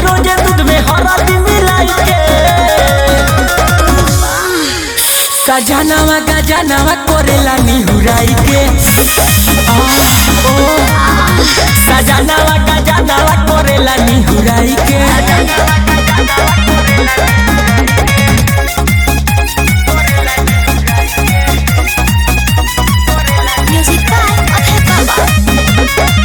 रोजे दूध में हरदी मिलाई के सजनावा गजनावा करेला निहुराई के आ, ओ, सजनावा गजनावा करेला निहुराई के Music by Abhay Baba.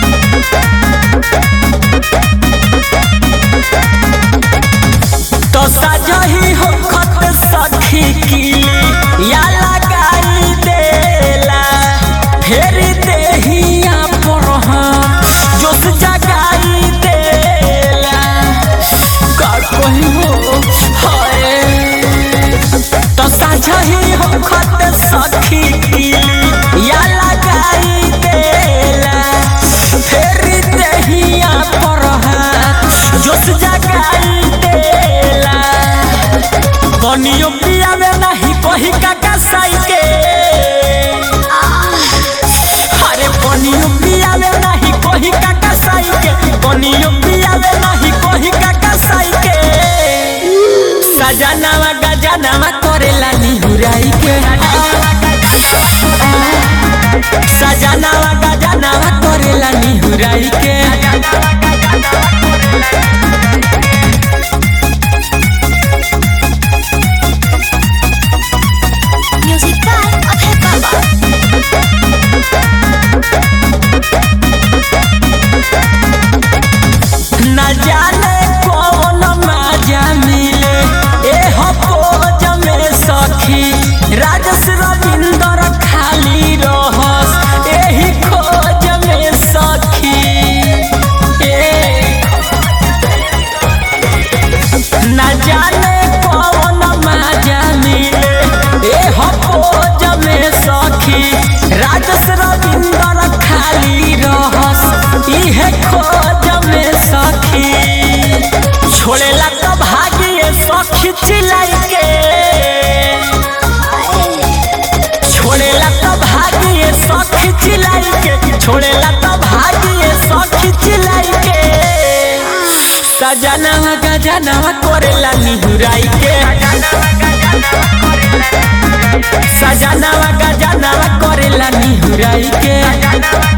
तो सजही हो खत सखी किली या लगाई देला फेर देहिया पर हम जोश जगाई देला का कही हो हाय तो सजही हो खत सखी किली या लगाई देला फेर देहिया पर हम जोश जगाई देला कनियो पियावे नहीं कही काका साई के अरे कनियो पियावे नहीं कही काका साई के कनियो पियावे नहीं कही काका साई के सजनावा गजनावा करेला निहुराई के सजनावा गजनावा करेला निहुराई के Music by Abhay Baba. न जाने कौन मजा मिले ए हो खोज में सखी राजस रविंदर खाली रहस एही खोज में सखी ए न जाने कौन मजा मिले ए हो खोज में सखी राजस रविंदर खाली रहस इहे खोज में सखी छोड़ेला तो भागिए सखी चिलाई के छोड़ेला तो भागिए सखी चिलाई के छोड़ेला तो भागिए सखी चिलाई के सजनावा गजनावा करेला निहुराई के सजनावा गजनावा करेला निहुराई के